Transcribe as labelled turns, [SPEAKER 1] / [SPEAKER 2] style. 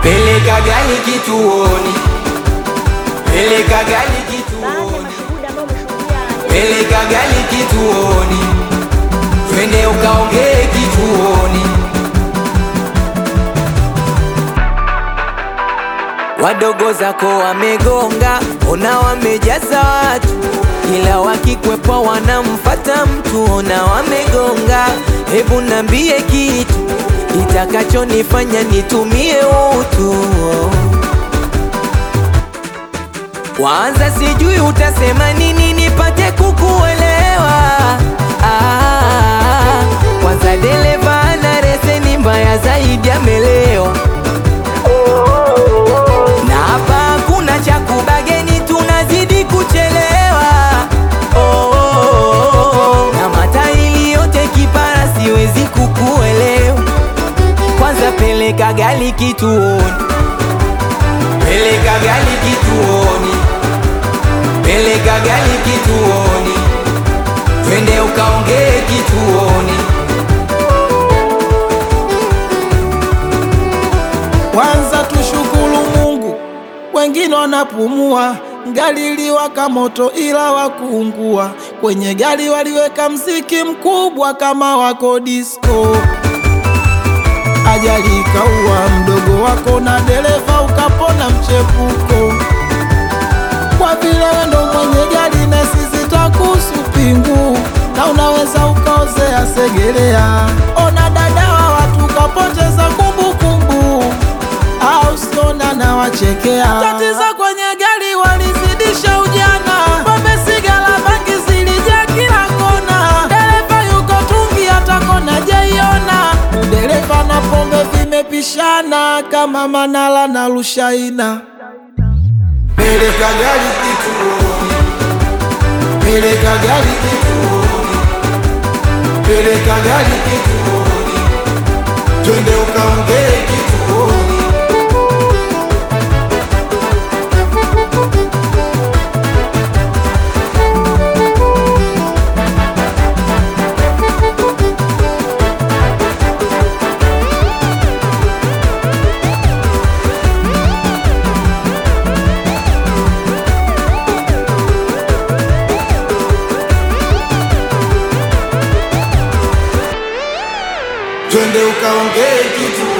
[SPEAKER 1] peleka gari kituoni, peleka gari
[SPEAKER 2] Baadhi ya
[SPEAKER 1] kituoni,
[SPEAKER 2] mashuhuda ambao wameshuhudia
[SPEAKER 1] peleka gari kituoni, twende ukaongee kituoni. Wadogo zako wamegonga, ona wamejaza watu, ila wakikwepa wanamfata mtu, ona wamegonga. Hebu nambie kitu itakachonifanya nitumie utu. Kwanza sijui utasema nini nipate kukuelewa. Ah, kwanza dereva ana leseni mbaya zaidi, amelewa na hapa hakuna cha kubageni, tunazidi kuchelewa. Oh, oh, oh, oh. Na matairi yote kipara, siwezi kukuelewa. Kwanza peleka gari kituoni, peleka gari kituoni, peleka gari kituoni, twende ukaongee kituoni.
[SPEAKER 3] Kwanza tushukuru Mungu, wengine wanapumua. Gari liwaka moto ila wakuungua. Kwenye gari waliweka mziki mkubwa kama wako disco. Ajali ikaua mdogo wako na dereva ukapona mchepuko. Kwa vile wewe ndo mwenye gari na sisi takuhusu pingu, na unaweza ukaozea Segerea. Ona dada wa watu kapoteza kumbukumbu, au siona na wachekea. Tatizo kwenye gari walizidisha ujana, pombe, sigara, bangi zilijaa kila kona. Dereva yuko tungi, hata kona jaiona. Dereva na pombe vimepishana kama Manala na Rushaina. Peleka gari kituoni, peleka gari kituoni, peleka gari kituoni, twende ukaongee kituoni. Twende ukaongee kitu